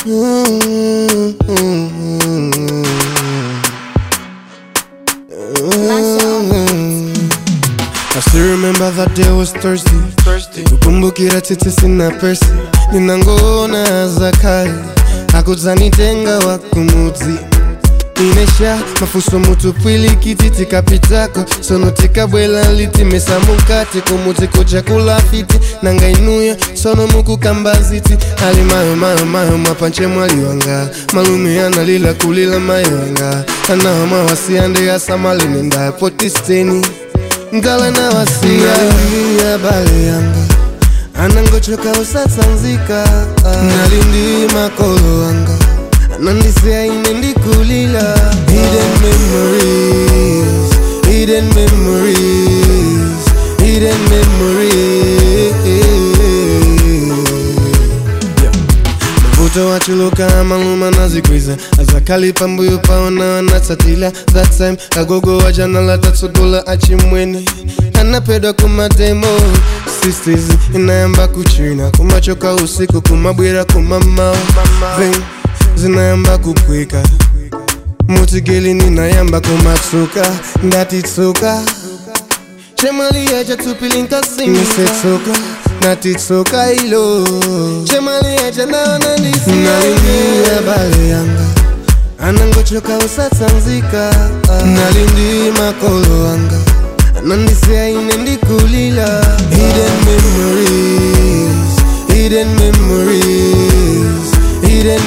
I still remember that day was Thursday. Thursday. Kukumbukira tete sina pesi, ninangoona zakari akudzanitenga wakumudzi inesha mafuso mutupwili kititi kapitako sono tikabwela litimesa mukati kumudzi kuja kulafiti nanga inuya sono mukukambaziti ali mayo mayo mayo mwapanche mwali wanga malume analila kulila mayo wanga anawa mawasiyande asamalene ndapotisteni ngala na wasia ya bale yanga anangochoka usatsanzika nalindi makolo wanga anandisea ine ndikulila hidden memories hidden memories hidden memories mavuto wachuluka maluma nazikwiza azakali pambuyo paona wanatsatila that time agogo wajana latatsugula achimwene anapedwa kumademo sisters inayamba kuchina kumachoka usiku kumabwera kumamao Then, zinayamba kukwika mutigeli ninayamba kumatsuka ndatitsuka chemalia chatupilinkasimisetsuka natitsuka ilo chemalia chanaona ndisinalindia bale yanga anangochoka usatsanzika nalindi makolo wanga anandisea ine ndikulila hidden memories hidden memories hidden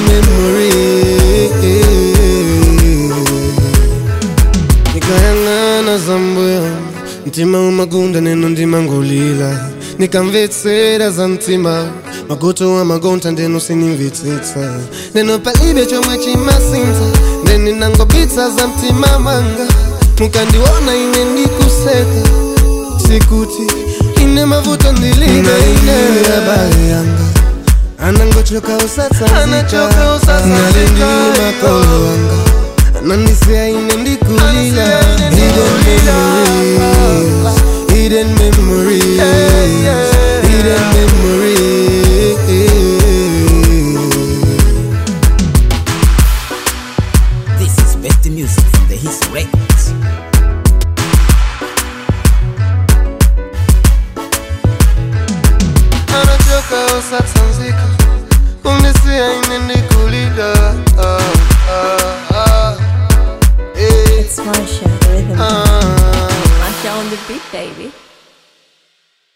memories nikayang'ana zambuyo mtima umagunda neno ndimangulila nikamvetsera za mtima magoto wa magonta ndeno sinimvetsitsa neno palibe chomwe chimasinza ndeninangobitsa za mtima manga mukandiona ine ndikuseka sikuti ine mavuto ndilibe ine bale yanga anangochoka usatsanzika nalindi makolo wanga anandisea ine ndikulila hidden memories hidden memories hidden memories This is best music from the Hits Records. anachoka usatsanzika kundisea ine ndikulila ah, ah, ah. Eh, It's Marsha, the rhythm. ah. Marsha on the beat, baby.